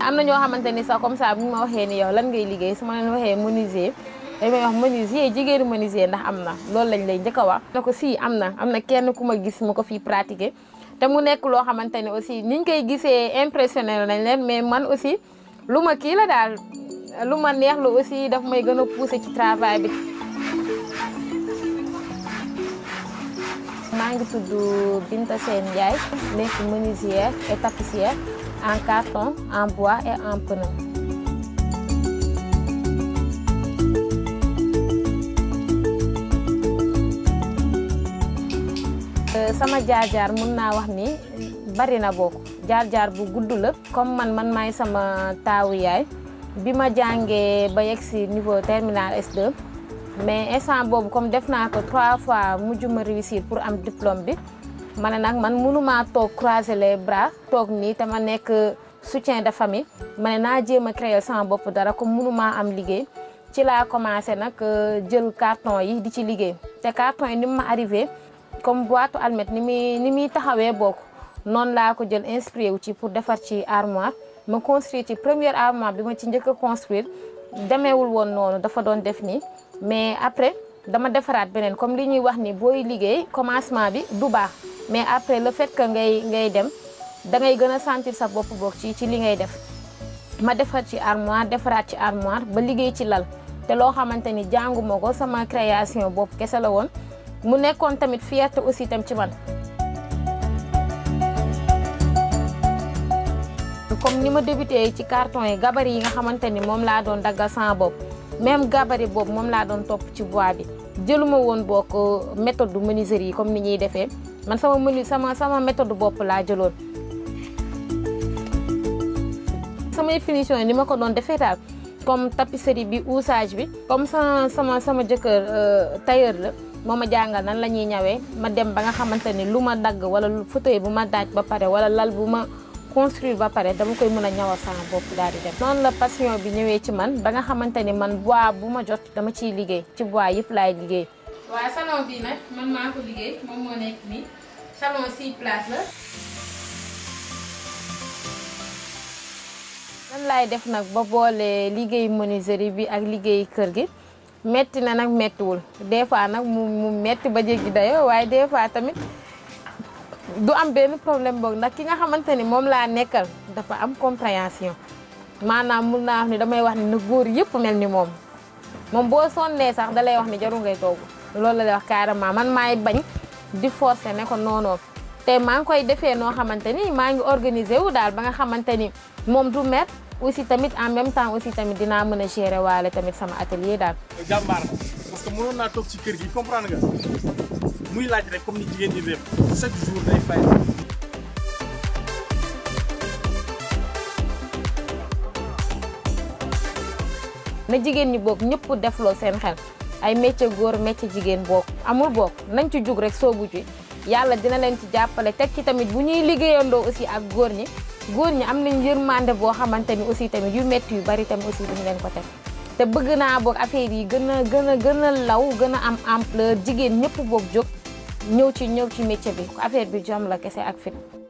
am na ñoo xamante ni sax comme ça bu ma waxee ni yow lan ngay liggéey su ma leen waxee menuisier dañ may wax menuisier jigéenu menuisier ndax am na loolu lañ lay njëkk a wax ne ko si am na am na kenn ku ma gis mu ko fii pratiquer te mu nekk loo xamante ni aussi niñ koy gisee impressionné nañ leen mais man aussi lu ma kii la daal lu ma neex lu aussi daf may gën a pousser ci travail bi maa ngi tudd Binta Sène Ndiaye nekk menuisière et tapissière en carton en bois et en pneu. sama jaar-jaar mun naa wax ni bari na bokk jaar-jaar bu gudd la comme man man maay sama taawu yaay bi ma jàngee ba yegg si niveau terminal S2 mais instant boobu comme def naa ko trois fois mujj ma réussir pour am diplôme bi ma ne nag man mënumaa toog croiser les bras toog nii te ma nekk soutien de famille ma ne naa jéem a créer sama bopp dara comme mënumaa am liggéey ci laa commencé nag jël carton yi di ci liggéey te carton yi ni mu ma arrivé comme boîte almet ni muy ni muy taxawee bokk noonu laa ko jël inspiré wu ci pour defar ci armoire ma construire ci première armoire bi ma ci njëkk a construire demeewul woon noonu dafa doon def nii mais après dama defaraat beneen comme li ñuy wax ni booy liggéey commencement bi du baax mais après le fait que ngay ngay dem da ngay gën a sentir sa bopp boog ci ci li ngay def ma defar ci armoire defaraat ci armoire ba liggéey ci lal te loo xamante ni jànguma ko sama création bopp kese la woon mu nekkoon tamit fierté aussi tam ci man comme ni ma débuté ci carton yi gabarit yi nga xamante ni moom laa doon daggal sama bopp même gabarit boobu moom laa doon topp ci bois bi jëluma woon bokk méthode du menuiserie yi comme ni ñuy defee man sama menu sama sama méthode bopp laa jëloon samay finition yi ni ma ko doon defee daal comme tapisserie bi oussage bi comme sama sama sama jëkkër tailleur la moo ma jàngal nan la ñuy ñawee ma dem ba nga xamante ni lu ma dagg wala fauteuil bu ma daaj ba pare wala lal bu ma construire ba pare dama koy mën a ñawal sama bopp daal di dem noonu la passion bi ñëwee ci man ba nga xamante ni man bois bu ma jot dama ciy liggéey ci bois yëpp laay liggéey waaw salon bi nag man maa ko liggéey moom moo nekk nii salon six places la nan laay def nag ba boole liggéey menuiserie bi ak liggéey kër gi metti na nag mettiwul des fois nag mu mu metti ba jéggi dayoo waaye des fois tamit du am benn problème boog ndax ki nga xamante ni moom laa nekkal dafa am compréhension maanaam mun naa wax ni damay wax ni na góor yëpp mel ni moom moom boo sonnee sax da lay wax ni jarul ngay toogu loolu la lay wax carrément man maay bañ di forcer ne ko noonoo te maa ngi koy defee noo xamante ni maa ngi organiser wu daal ba nga xamante ni moom du mer aussi tamit en même temps aussi tamit dinaa mën a gérer waale tamit sama atelier daal. jàmbaar la parce que mënoon naa toog ci kër gi comprendre nga muy laaj rek comme ni jigéen ñi def chaque jour day fay. na jigéen ñi boog ñëpp defloo seen xel ay métier góor métier jigéen boog amul boog nañ ci jug rek soobu ci yàlla dina leen ci jàppale teg ci tamit bu ñuy liggéeyandoo aussi ak góor ñi góor ñi am nañ yërmande boo xamante ni aussi tamit yu métti yu bari tamit aussi duñu leen ko teg te bëgg naa boog affaire yi gën a gën a gën a law gën a am ampleur jigéen ñëpp boog jóg ñëw ci ñëw ci métier bi affaire bi jom la kese ak fit